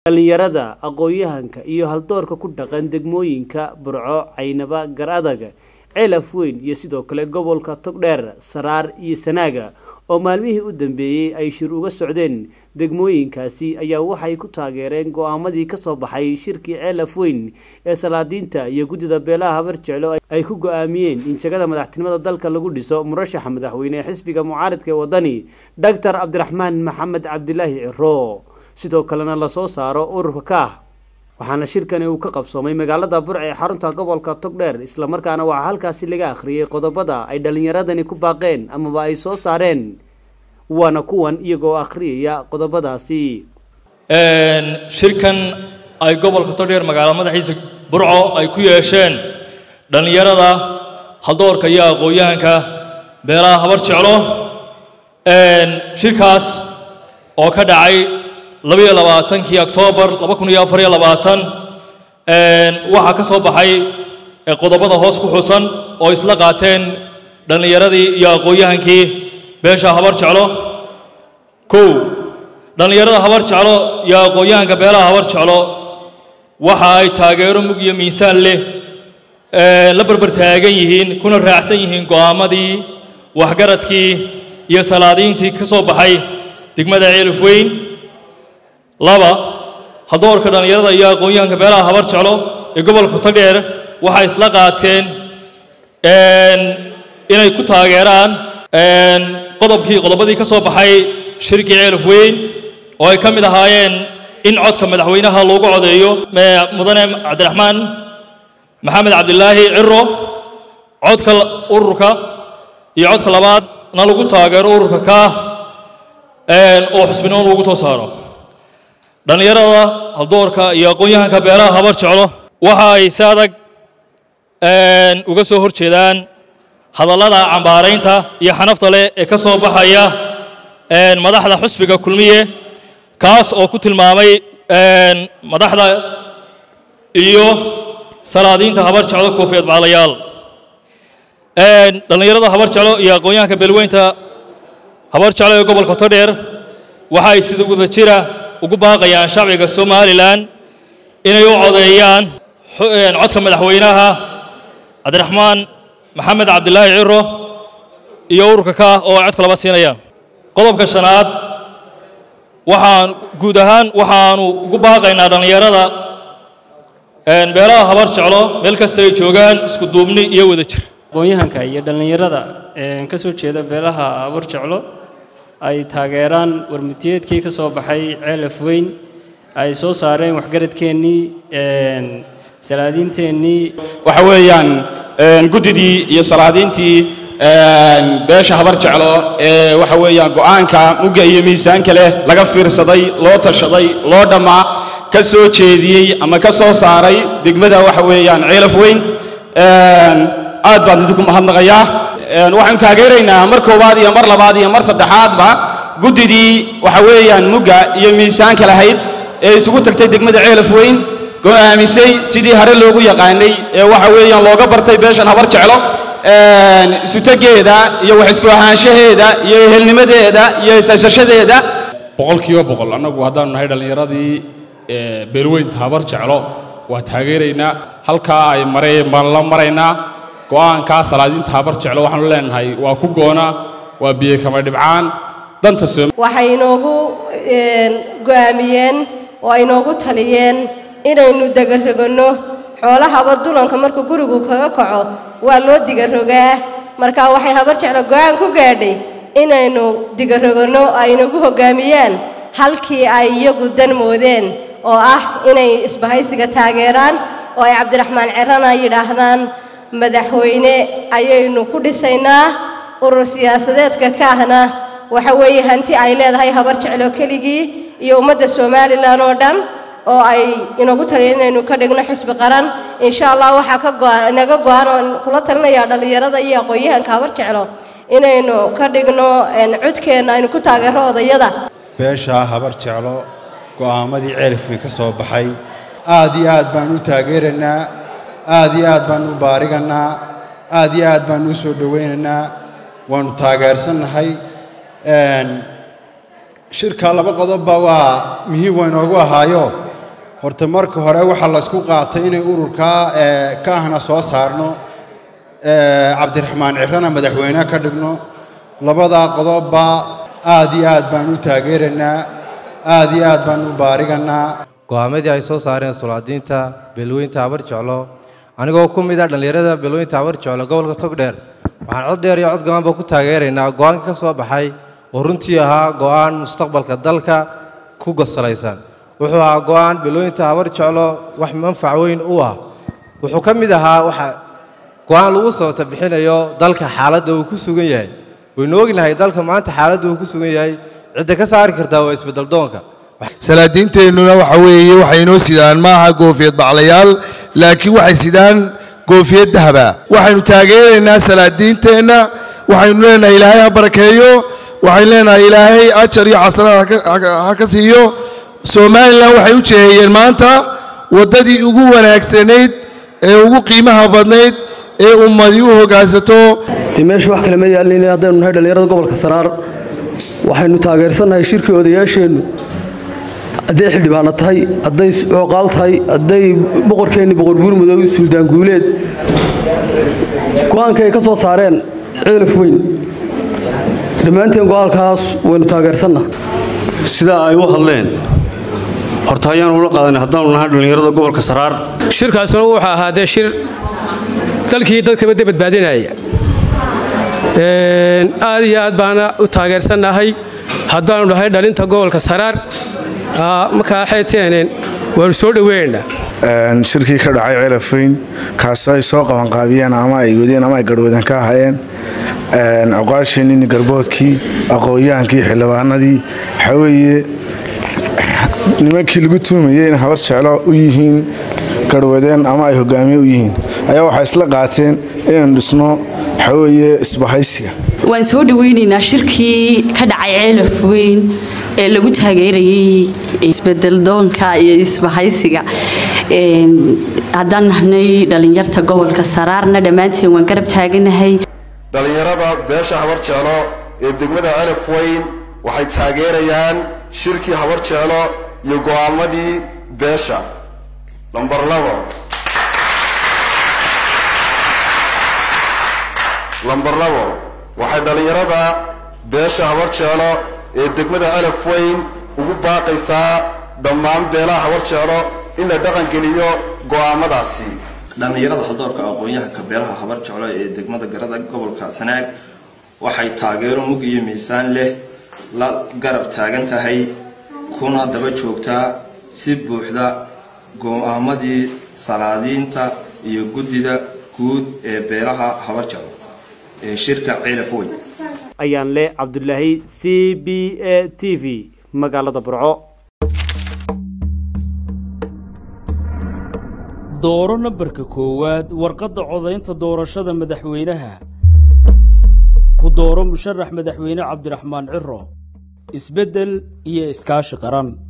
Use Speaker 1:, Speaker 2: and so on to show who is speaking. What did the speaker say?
Speaker 1: dhallinyarada aqoon-yahanka iyo haldoorka ku dhaqan degmooyinka burco caynaba gar adag ceelaf weyn iyo sidoo kale gobolka togdheer saraar iyo sanaaga oo maalmihii u dambeeyey ay shir uga socdeen degmooyinkaasi ayaa waxay ku taageereen go-aamadii kasoo baxay shirkii ceelaf weyn ee salaadiinta iyo guddida beelaha habar jeclo ay ku go-aamiyeen in jagada madaxtinimada dalka lagu dhiso murashaxa madaxweyne ee xisbiga mucaaridka ee wadani doctor cabdiraxmaan maxamed cabdilaahi ciro sidoo kalena lasoo saaro ururka kaah waxaana shirkani uu ka qabsoomay magaalada burc ee xarunta gobolka togdheer islamarkaana waxaa halkaasi laga akhriyey qodobada ay dhallinyaradani ku baaqeen amaba ay soo saareen waana kuwan iyagoo akhriyaya qodobadaasi
Speaker 2: shirkan ay gobolka togdheer magaalo madaxiisa burco ay ku yeesheen dhallinyarada haldoorka iyo aqoon-yahanka beelaha habar jeclo shirkaas oo ka dhacay labayo labaatankii oktoobar laba kun iyo afar iyo labaatan waxaa ka soo baxay qodobada hoos ku xusan oo isla qaateen dhallinyaradii iyo aqoon-yahankii beesha habar jeclo kow dhallinyarada habar jeclo iyo aqoon-yahanka beelaha habar jeclo waxa ay taageero mug iyo miisaan leh la barbar taagan yihiin kuna raacsan yihiin go'aamadii waxgaradkii iyo salaadiintii ka soo baxay degmada ceelif weyn laba haldoorka dhallinyarada iyo aqoon-yahanka beelaha habar jeclo ee gobolka togdheer waxay isla qaateen inay ku taageeraan qodobkii qodobadii ka soo baxay shirkii ceelif weyn oo ay ka mid ahaayeen in codka madaxweynaha loogu codeeyo mudane cabdiraxmaan maxamed cabdilaahi ciro codka ururka iyo codka labaadna lagu taageero ururka kaah oo xusbinimo lagu soo saaro dhallinyarada haldoorka iyo aqoon-yahanka beelaha habar jeclo waxa ay si adag uga soo hor jeedaan hadallada cambaaraynta iyo xanafta leh ee ka soo baxaya madaxda xusbiga kulmiye kaas oo ku tilmaamay madaxda iyo salaadiinta habar jeclo koofiyad baalayaal dhallinyarada habar jeclo iyo aqoon-yahanka beelweynta habar jeclo ee gobolka todheer waxa ay sida wada jira ugu baaqayaan shacbiga somalilan inay u codeeyaan codka madaxweynaha cabdiraxmaan maxamed cabdilaahi ciro iyo ururka kaah oo ay codka laba siinayaan qodobka shanaad waxaan guud ahaan waxaanu ugu baaqaynaa dhallinyarada beelaha habar jeclo meel kasta ay joogaan isku duubni iyo wada jir
Speaker 3: aqoon-yahanka iyo dhallinyarada ka soo jeeda beelaha habar jeclo ay taageeraan warmutiyeedkii ka soo baxay ceelaf weyn ay soo saareen waxgaradkeennii salaadiinteennii
Speaker 4: waxa weeyaan guddidii iyo salaadiintii beesha habar jeclo ee waxa weeyaan go'aanka mugga iyo miisaanka leh laga fiirsaday loo tashaday loo dhammaa ka soo jeediyey ama ka soo saaray degmada waxa weeyaan ceelaf weyn aad baan idinku mahadnaqayaa waxaanu taageeraynaa mar koowaad iyo mar labaad iyo mar saddexaadba guddidii waxa weeyaan mugga iyo miisaanka lahayd ee isugu tagtay degmada ceelaf weyn go'aamisay sidii hore loogu yaqaanay ee waxa weeyaan looga bartay beeshan habar jeclo isutageeda iyo wax isku ahaanshaheeda iyo ehelnimadeeda iyo isaysashadeeda
Speaker 5: boqolkiiba boqol annagu haddaanu nahay dhallinyaradii beelweynta habar jeclo waa taageeraynaa halkaa ay mareen baan la maraynaa go'aankaa salaadiinta habar jeclo waxaanu leenahay waa ku goona waa biyo kama dhibcaan danta
Speaker 6: waxay inoogu go'aamiyeen oo ay inoogu taliyeen inaynu degaroganno xoolahaba dulanka markuu gurigu kaga kaco waa loo digarogaa marka waxay habar jeclo go'aan ku gaadhay inaynu digaroganno ay inagu hoggaamiyaan halkii ay iyagu dan moodeen oo ah inay isbahaysiga taageeraan oo ay cabdiraxmaan cirana yidhaahdaan madaxweyne ayaynu ku dhisaynaa urur siyaasadeedka kaahna waxa weeye hanti ay leedahay habar jeclo keligii iyo ummadda somalilan oo dhan oo ay inagu taliyeen inaynu ka dhigno xisbi qaran insha allah waxaa ka go'an inaga go'an oon kula talinayaa dhallinyarada iyo aqoon-yahanka habar jeclo inaynu ka dhigno codkeenna aynu ku taageero odayada
Speaker 7: beeshaa habar jeclo go'aamadii ceelifweyn ka soo baxay aad iyo aad baan u taageeraynaa aad iyo aad baan u baarigannaa aad iyo aad baan u soo dhowaynaynaa waannu taageersannahay shirka laba qodobba waa muhiim waynoogu ahaayo horta marka hore waxaa la isku qaatay inay ururkaa ka ahna soo saarno cabdiraxmaan cirana madaxweyne ka dhigno labadaa qodobba aad iyo aad baan u taageeraynaa aad iyo aad baan u baariganaa
Speaker 8: go'aamadii ay soo saareen sulaadiinta beelweynta habar jeclo anigoo ku mid ah dhallinyarada beelweynta habar jeclo gobolka togdheer waxaan cod dheer iyo cod gabanba ku taageeraynaa go'aankii ka soo baxay oo runtii ahaa go'aan mustaqbalka dalka ku gosalaysan wuxuu ahaa go'aan beelweynta habar jeclo wax manfac weyn u ah wuxuu ka mid ahaa waxa go'aan lagu sababta bixinayo dalka xaaladda uu ku sugan yahay waynu ognahay dalka maanta xaaladda uu ku sugan yahay cidda ka saari kartaa waa isbeddeldoonka
Speaker 9: salaadiinteennuna waxa weeye waxay inoo sidaan maaha goofiyad baclayaal laakiin waxay sidaan goofiyad dahaba waxaynu taageeraynaa salaadiinteenna waxaynu leenahay ilaahay ha barakeeyo waxaynu leenahay ilaahay ajar iyo xasanaad ha ka siiyo somalilan waxay u jeehayeen maanta waddadii ugu wanaagsanayd ee ugu qiimaha badnayd ee ummadii u hoggaansato
Speaker 10: dee meesha wax kale ma yaalin haddaynu nahay dhallinyarada gobolka saraar waxaynu taageersannahay shirkii odayaasheennu hadday xildhibaano tahay hadday cooqaal tahay hadday boqorkeenni boqor buurmudoow suldaan guuleed go'aanka ay ka soo saareen ceelaf weyn dhammaanteen go'aalkaas waynu taageersanna
Speaker 11: sidaa ay u hadleen horta ayaanu ula qaadanay haddaanu nahay dhallinyarada gobolka saraar
Speaker 12: shirkaasuna wuxuu ahaa dee shir dalkii dadkaba de badbaadinaya aad iyo aad baana u taageersannahay haddaanu nahay dhalinta gobolka saraar markaa xeeteeneen waanu soo dhoweynaynaa
Speaker 13: shirkii ka dhacay ceelafayn kaasoo ay soo qabanqaabiyeen ama ay wadeen ama ay garhwadan ka ahayeen cuqaasheenini garboodkii aqoon-yahankii xildhibaanadii waxaa weeye nimankii lagu tuumayey in habar jeclo u yihiin garhwadeen ama ay hogaamiye u yihiin ayaa waxay isla qaateen inaynu dhisno waxaa weeye isbahaysiga
Speaker 14: waan soo dhoweynaynaa shirkii ka dhacay ceelaf weyn ee lagu taageerayay isbedeldoonka iyo isbahaysiga haddaan nahnay dhallinyarta gobolka saraarna dhammaanteen waan garab taaganahay
Speaker 15: dhallinyarada beesha habar jeclo ee degmada celaf weyn waxay taageerayaan shirkii habar jeclo iyo go'aamadii beesha lambar labo lambar labo waxay dhallinyarada beesha habar jeclo ee degmada celaf weyn ugu baaqaysaa dhammaan beelaha habar jeclo in la dhaqangeliyo go'aamadaasi
Speaker 16: dhallinyarada haldoorka aqoon-yahanka beelaha habar jeclo ee degmada garada gobolka sanaag waxay taageero mug iyo miisaan leh la garab taagan tahay kuna daba joogtaa si buuxda go'aamadii salaadiinta iyo guddida guud ee beelaha habar jeclo ee shirka ceelaf weyn
Speaker 1: ayaan leh cabdulaahi c b a t v magaalada burco
Speaker 17: dooro nambarka koowaad warqadda codaynta doorashada madaxweynaha ku dooro musharax madaxweyne cabdiraxmaan ciro isbeddel iyo iskaashi qaran